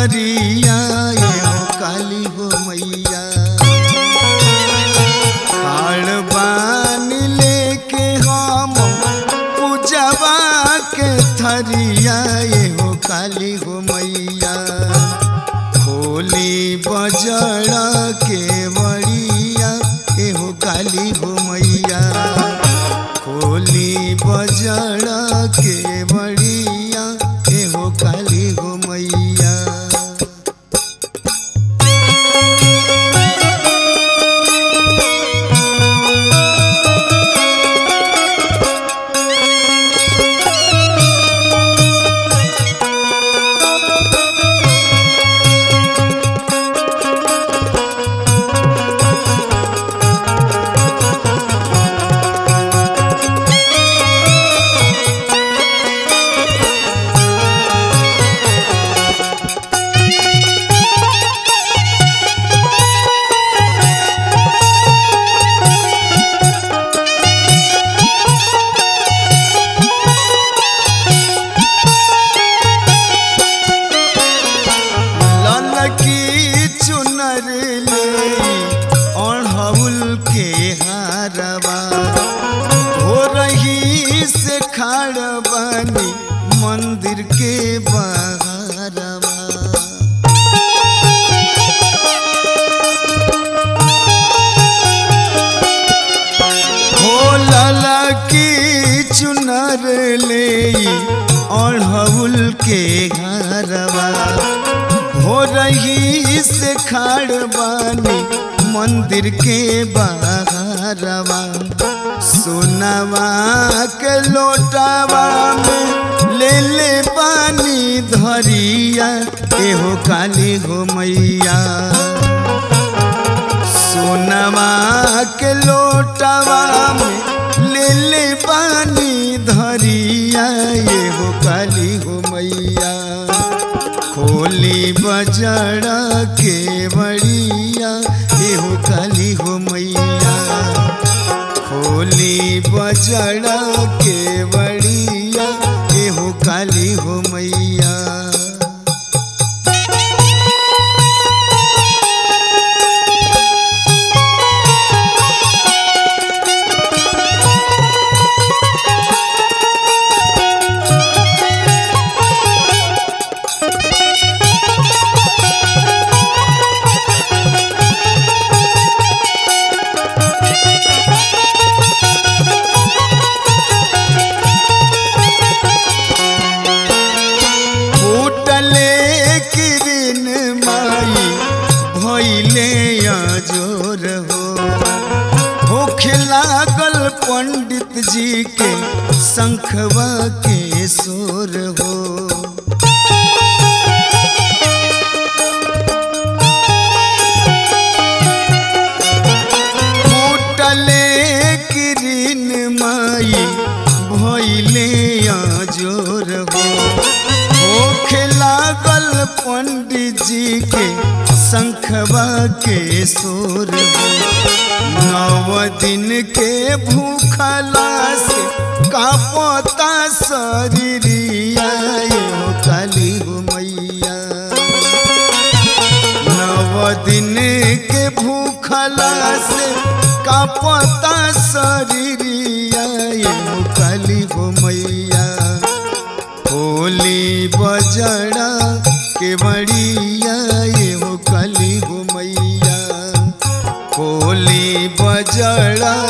चुनरिया ये हो काली हो मैया खाड़ बान लेके हम पूजवा के थरिया ये हो काली हो मैया होली बजड़ा के बड़िया ये हो काली हो मैया होली बजड़ा के बड़िया ये हो काली हो मैया ललकी चुनर ले अढ़ौल के हारवा हो रही से खाड़ बनी मंदिर के बहारवा हो ललकी चुनर ले अढ़ौल के घरवा हो रही से खाड़ बानी मंदिर के बहारवा सोनवा के लोटावा में ले ले पानी धरिया एहो काली हो मैया सोनवा के लोटावा में ले ले पानी धरिया ये हो काली हो मैया खोली बजड़ा के बड़िया ये हो काली हो मैया खोली बजड़ा के बड़िया ये हो काली हो मैया फूटले किरण माई भैले जोर हो होखे लागल पंडित जी के शंखवा के सोर हो फूटले किरण माई भैले जोर हो होखे लागल पंडित जी के शंखवा के सोर हो नव दिन के भूखला से कापता शरीरिया यो काली हो मैया नव दिन के भूखला से कापता शरीरिया यो काली हो मैया होली बजड़ा के बड़िया ये हो कली हो मैया होली बजड़ा